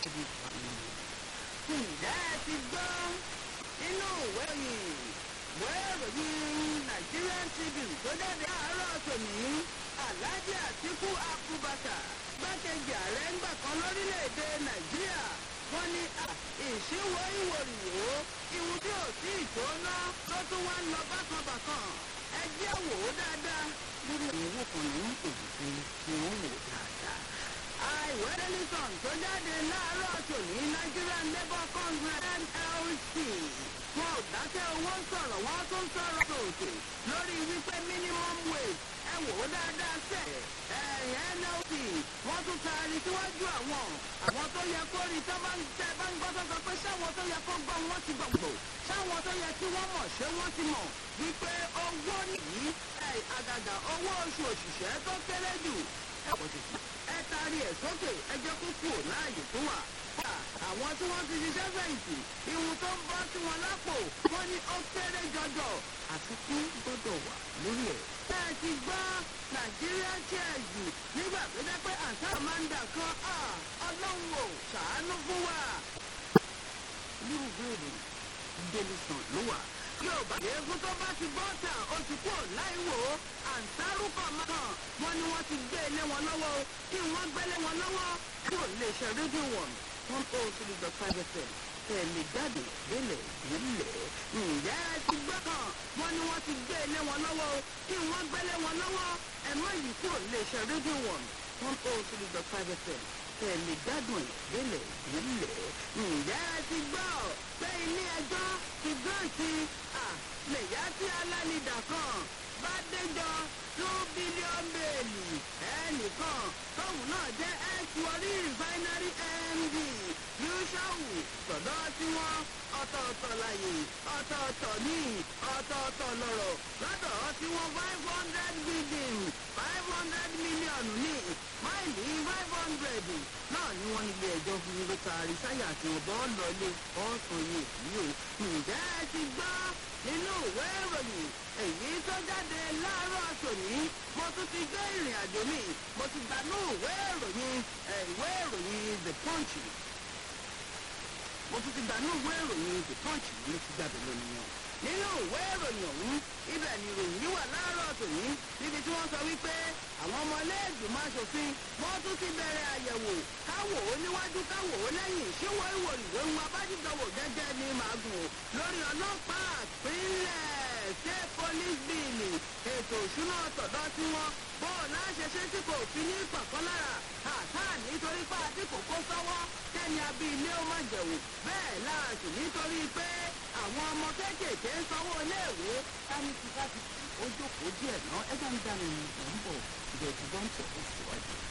three five. ǹjẹ́ ẹ ti gbọ́ inú ìwé yìí ìwé ìròyìn Nigerian Tribune tó jáde àárọ̀ tòní Alhaji Atiku Abubakar gbákejì ààrẹ ńgbà kan lórílẹ̀‐èdè Nàìjíríà wọ́n ní ìṣíwọ́ ìwòrìwò ìwù tí ò sí ìtóná ló tún wá ń lọ bákanbàkan ẹ jẹ́ wò ó dáadáa lórí ìwé kan ní èyí tí wọ́n wò dáadáa. ìwé Daily tó jáde láàárọ̀ tòní Nigerian Labour Congress NLC wọn ò dákẹ́ owó sọ̀rọ̀ wọ́n tún sọ̀rọ̀ tòòtò lórí wípé minimum wage ẹ wò ó dáadáa sẹ̀ ẹ̀yìn NLC wọ́n tún taari síwájú àwọn àwọn tó yẹ kó rí tó bá ń tẹ bá ń gbọ́ tó sọ pé sáwọn tó yẹ kó gbọ́ wọ́n ti gbọ̀gbọ̀ sáwọn tó yẹ kí wọ́n mọ̀ ṣé wọ́n ti mọ̀ wípé owó nìyí àgàgà owó oṣù òṣìṣẹ́ tó kéré jù ẹ taari ẹ̀ sókè ẹ jẹ́ kó kú ò láàyè tó wà àwọn tí wọ́n ti ṣiṣẹ́ fẹ̀yìntì ìwọ̀n tó ń bọ́ sí wọn lápò wọ́n ní ó kéré jọjọ àfikún gbọ́dọ̀ wà lórí ẹ̀. bẹ́ẹ̀ ti gbọ́ nàìjíríà chẹ́ẹ̀jì nígbà tó jẹ́ pé àǹtá amanda kan ọlọ́run ò ṣàánú fún wa. lúrùbẹ́ẹ̀rẹ̀ délùsàn ló wà yóò bá eégún tó bá ti gbọ́ tà ó ti kú láìwò àǹtárúkọ̀ máa wọn ni wọ́n ti gbé ilé wọn lọ́wọ́ kí wọ́n gbélé wọn lọ́wọ́ kúrò lè ṣe rédíò wọn one oh three dot five fm tẹ̀lé jáde délẹ̀ délẹ̀ ǹjẹ́ ẹ ti gbọ́ kan wọ́n ní wọ́n ti gbé ilé wọn lọ́wọ́ kí wọ́n gbélé wọn lọ́wọ́ ẹ̀mọ́ yìí kúrò lè ṣe rédíò wọn one oh three dot five fm tẹ̀lé gbádùn délẹ̀ délẹ̀ ǹjẹ́ ẹ ti gbọ́ pé ilé ẹjọ́ ti gírántì lèyá tí alánidà kan bá déjọ two billion bẹ́ẹ̀lì ẹnìkan tóun náà jẹ́ ẹ̀ṣuọrí refinery md yushawu sọ̀dọ̀ tí wọ́n ọ̀tọ̀ọ̀tọ̀ láyè ọ̀tọ̀ọ̀tọ̀ ní ọ̀tọ̀ọ̀tọ̀ lọ̀rọ̀ lọ́dọ̀ tí wọ́n five hundred billion five hundred million ní máìlì five hundred náà ni wọ́n ilé ẹjọ́ fún mi ló taari sáyà àti ọ̀bọ̀ lọ́lé ọ̀sán yìí yìí o ǹjẹ́ ẹ ti gbọ́ nínú ìwé ìròyìn èyí tó jáde láàárọ̀ tòní mo tún ti gbé ìrìn àjò mi mo ti gbà ní ìwé ìròyìn ìwé ìròyìn the punch mo tún ti gbà ní ìwé ìròyìn the punch mo ti gbàgbé lónìí yẹn nínú ìwé ìròyìn ọ̀hún ibẹ̀ ni ìròyìn yìí wà láàárọ̀ tòní níbi tí wọ́n sọ wípé àwọn ọmọlẹ́ẹ̀gbìmọ̀ aṣòfin wọ́n tún ti bẹ̀rẹ̀ àyẹ̀wò káwò ó níwájú káwò ó lẹ́yìn ṣíwọ́ ìwò ìwé wọn abájídọ̀wò gẹ́gẹ́ ní màgùn lórí ọlọ́pàá àpínlẹ̀ ṣé police bill ètò òṣùnà tọ̀dọ̀ tí wọ́n bó o láṣẹ ṣe tí kò fi ní kọ̀ọ̀kan lára àtà nítorí pé àti kòkó sọ́wọ́ kẹ́ni abí ilé ó má jẹ̀wò bẹ́ẹ̀ láàṣì nítorí pé àwọn ọmọ kéékèèké ń sanwó iléèwé káni ti ká ti ó jókòó díẹ̀ náà ẹgbẹ́ ń dáná ní ìbọ̀ ìdẹ̀tí bọ́ǹtì ọ̀hún síwájú.